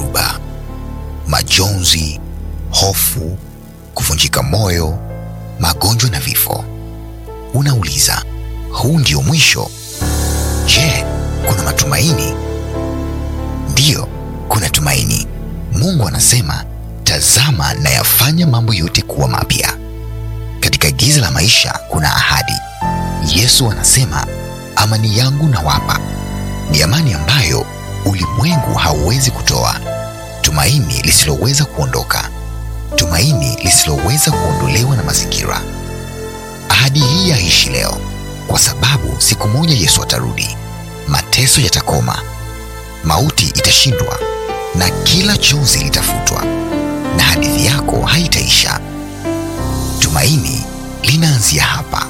dhoruba, majonzi, hofu, kuvunjika moyo, magonjwa na vifo. Unauliza, huu ndio mwisho? Je, kuna matumaini? Ndiyo, kuna tumaini. Mungu anasema, tazama nayafanya mambo yote kuwa mapya. Katika giza la maisha kuna ahadi. Yesu anasema, amani yangu nawapa, ni amani ambayo ulimwengu hauwezi kutoa, tumaini lisiloweza kuondoka, tumaini lisiloweza kuondolewa na mazingira. Ahadi hii yaishi leo, kwa sababu siku moja Yesu atarudi, mateso yatakoma, mauti itashindwa, na kila chozi litafutwa, na hadithi yako haitaisha. Tumaini linaanzia hapa.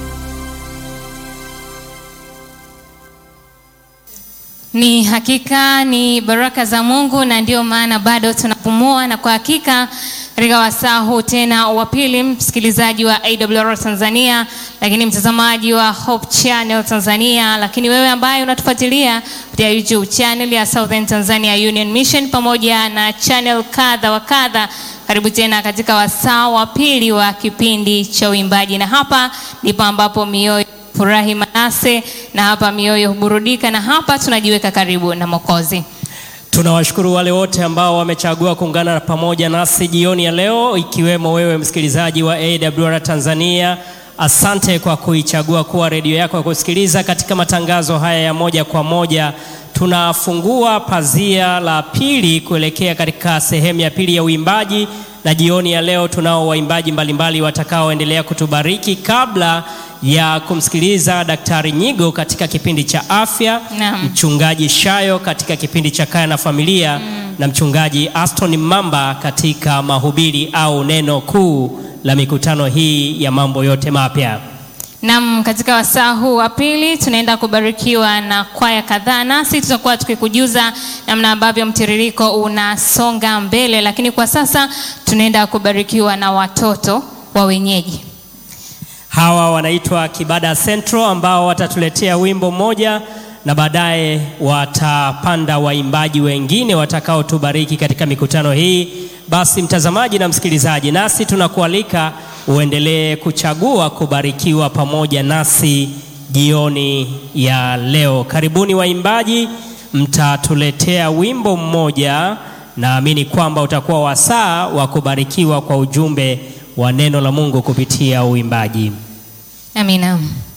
Ni hakika ni baraka za Mungu na ndio maana bado tunapumua, na kwa hakika katika wasaa huu tena wa pili, msikilizaji wa AWR Tanzania, lakini mtazamaji wa Hope Channel Tanzania, lakini wewe ambaye unatufuatilia kupitia YouTube channel ya Southern Tanzania Union Mission pamoja na channel kadha wa kadha, karibu tena katika wasaa wa pili wa kipindi cha uimbaji, na hapa ndipo ambapo mioyo furahi Manase, na hapa mioyo huburudika, na hapa tunajiweka karibu na Mwokozi. Tunawashukuru wale wote ambao wamechagua kuungana pamoja nasi jioni ya leo, ikiwemo wewe msikilizaji wa AWR Tanzania. Asante kwa kuichagua kuwa redio yako ya kusikiliza katika matangazo haya ya moja kwa moja. Tunafungua pazia la pili kuelekea katika sehemu ya pili ya uimbaji, na jioni ya leo tunao waimbaji mbalimbali watakaoendelea kutubariki kabla ya kumsikiliza Daktari Nyigo katika kipindi cha afya, Naam. mchungaji Shayo katika kipindi cha kaya na familia na mchungaji Aston Mamba katika mahubiri au neno kuu la mikutano hii ya mambo yote mapya. Nam, katika wasaa huu wa pili tunaenda kubarikiwa na kwaya kadhaa, nasi tutakuwa tukikujuza namna ambavyo mtiririko unasonga mbele, lakini kwa sasa tunaenda kubarikiwa na watoto wa wenyeji. Hawa wanaitwa Kibada Central ambao watatuletea wimbo mmoja na baadaye watapanda waimbaji wengine watakaotubariki katika mikutano hii. Basi mtazamaji na msikilizaji, nasi tunakualika uendelee kuchagua kubarikiwa pamoja nasi jioni ya leo. Karibuni waimbaji, mtatuletea wimbo mmoja. Naamini kwamba utakuwa wasaa wa kubarikiwa kwa ujumbe wa neno la Mungu kupitia uimbaji. Amina.